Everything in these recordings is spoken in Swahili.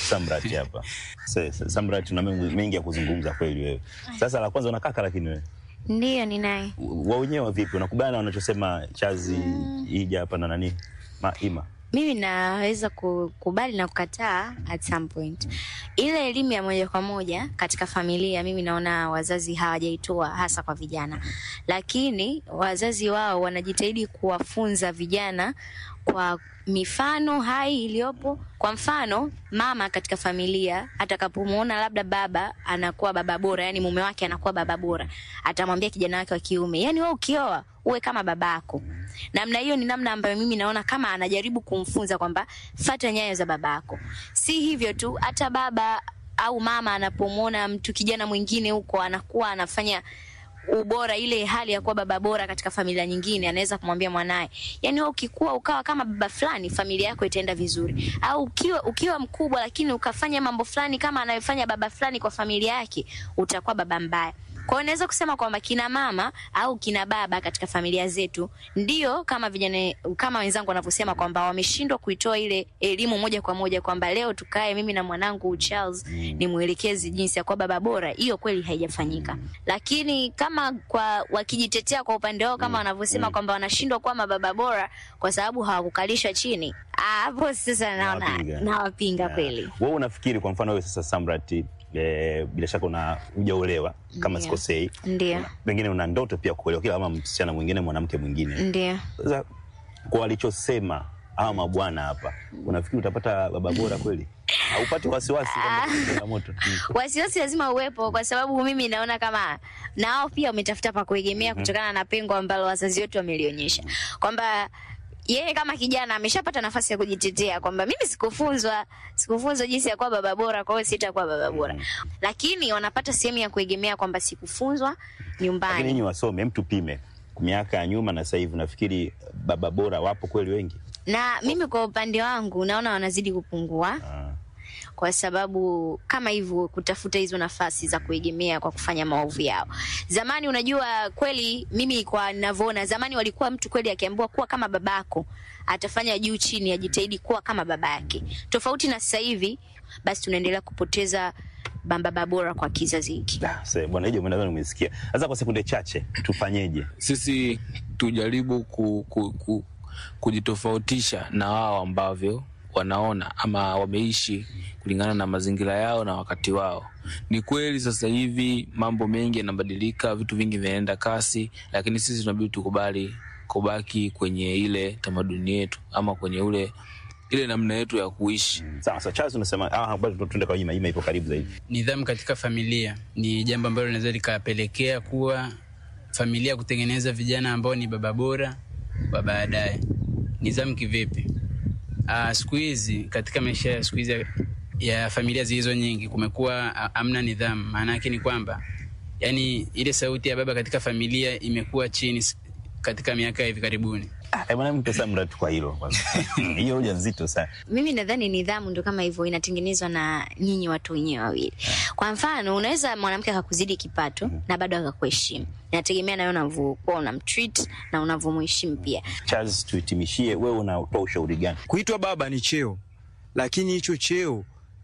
Samrat hapa. Sasa Samrat, tuna mengi mengi ya kuzungumza kweli wewe. Sasa la kwanza una kaka, lakini wewe Ndiyo, ninaye. wa wenyewe vipi? Unakubaliana na wanachosema Chazi ija hapa na nani Maima? Mimi naweza kukubali na kukataa at some point. Ile elimu ya moja kwa moja katika familia, mimi naona wazazi hawajaitoa hasa kwa vijana, lakini wazazi wao wanajitahidi kuwafunza vijana kwa mifano hai iliyopo. Kwa mfano, mama katika familia atakapomuona labda baba anakuwa baba bora, yani mume wake anakuwa baba bora, atamwambia kijana wake wa kiume, yani wewe ukioa uwe kama babako. Namna hiyo ni namna ambayo mimi naona kama anajaribu kumfunza kwamba fata nyayo za babako. Si hivyo tu, hata baba au mama anapomwona mtu kijana mwingine huko anakuwa anafanya ubora ile hali ya kuwa baba bora katika familia nyingine, anaweza kumwambia mwanaye, yani wewe ukikua ukawa kama baba fulani, familia yako itaenda vizuri. Au ukiwa ukiwa mkubwa, lakini ukafanya mambo fulani kama anayofanya baba fulani kwa familia yake, utakuwa baba mbaya. Kwa hiyo naweza kusema kwamba kina mama au kina baba katika familia zetu ndio kama vijana kama wenzangu wanavyosema kwamba wameshindwa kuitoa ile elimu moja kwa moja kwamba leo tukae mimi na mwanangu Charles ni mwelekezi jinsi ya kuwa baba bora. Hiyo kweli haijafanyika, lakini kama kwa wakijitetea kwa upande wao kama wanavyosema kwamba wanashindwa kuwa mababa bora kwa sababu hawakukalishwa chini, ah, hapo sasa naona Nawapinga. nawapinga kweli. Wewe unafikiri kwa mfano wewe sasa Samrat, eh, bila shaka una hujaolewa kama Ndio. sikosei, Ndio, pengine una ndoto pia kuolewa kila kama msichana mwingine mwanamke mwingine. ndio. Sasa kwa walichosema hawa mabwana hapa, unafikiri utapata baba bora kweli? Haupati wasiwasi kama kuna changamoto? Mm. wasiwasi lazima uwepo, kwa sababu mimi naona kama nao pia wametafuta pa kuegemea kutokana na pengo ambalo wazazi wetu wamelionyesha kwamba yeye kama kijana ameshapata nafasi ya kujitetea kwamba mimi sikufunzwa, sikufunzwa jinsi ya kuwa baba bora, kwa hiyo sitakuwa baba bora. Lakini wanapata sehemu ya kuegemea kwamba sikufunzwa Lakini nyumbani. nyinyi wasome, mtu pime miaka ya nyuma na sasa hivi, nafikiri baba bora wapo kweli wengi? Na mimi kwa upande wangu naona wanazidi kupungua Ah. kwa sababu kama hivyo kutafuta hizo nafasi za kuegemea kwa kufanya maovu yao. Zamani unajua kweli, mimi kwa ninavyoona, zamani walikuwa mtu kweli akiambiwa kuwa kama babako atafanya juu chini, ajitahidi kuwa kama babake, tofauti na sasa hivi. Basi tunaendelea kupoteza baba bora kwa kizazi hiki. Da, sasa bwana hiyo nadhani umesikia. Sasa kwa sekunde chache tufanyeje? sisi tujaribu ku, ku, ku, kujitofautisha na wao ambavyo wanaona ama wameishi kulingana na mazingira yao na wakati wao. Ni kweli sasa hivi mambo mengi yanabadilika, vitu vingi vinaenda kasi, lakini sisi tunabidi tukubali kubaki kwenye ile tamaduni yetu ama kwenye ule ile namna yetu ya kuishi. Sawa sawa, Charles unasema ah, bado tuende kwa Ima. Ima ipo karibu zaidi. Nidhamu katika familia ni jambo ambalo linaweza likapelekea kuwa familia kutengeneza vijana ambao ni baba bora wa baadaye. Nidhamu kivipi? Ah, siku hizi katika maisha ya siku hizi ya- ya familia zilizo nyingi kumekuwa ah, amna nidhamu. Maana yake ni kwamba yani ile sauti ya baba katika familia imekuwa chini s- katika miaka ya hivi karibuni. Ah, eh, bwana mpe Samrat kwa hilo kwanza. Hiyo hoja nzito sana. Mimi nadhani nidhamu ndo kama hivyo inatengenezwa na nyinyi watu wenyewe wawili. Kwa mfano, unaweza mwanamke akakuzidi kipato na bado akakuheshimu. Inategemea nawe unavyokuwa unamtreat na unavyomheshimu pia. Charles, tuhitimishie, wewe unatoa ushauri gani? Kuitwa baba ni cheo, lakini hicho cheo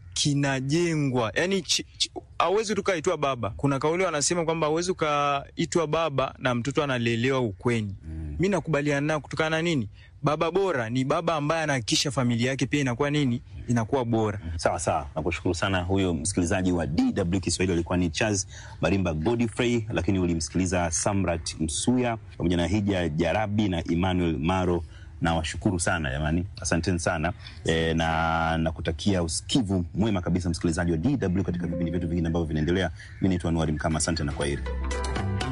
kinajengwa, yani hauwezi tukaitwa baba. Kuna kauli wanasema kwamba hauwezi ukaitwa baba na mtoto analelewa ukweni. Mi nakubaliana nao kutokana na nini? Baba bora ni baba ambaye anahakikisha familia yake pia inakuwa nini, inakuwa bora. Sawa sawa, nakushukuru sana. Huyo msikilizaji wa DW Kiswahili alikuwa ni Charles Marimba Godfrey, lakini ulimsikiliza Samrat Msuya pamoja na Hija Jarabi na Emmanuel Maro. Nawashukuru sana jamani, asanteni sana e, na nakutakia usikivu mwema kabisa msikilizaji wa DW katika vipindi vyetu vingine ambavyo vinaendelea. Mi naitwa Anuari Mkama, asante na kwaheri.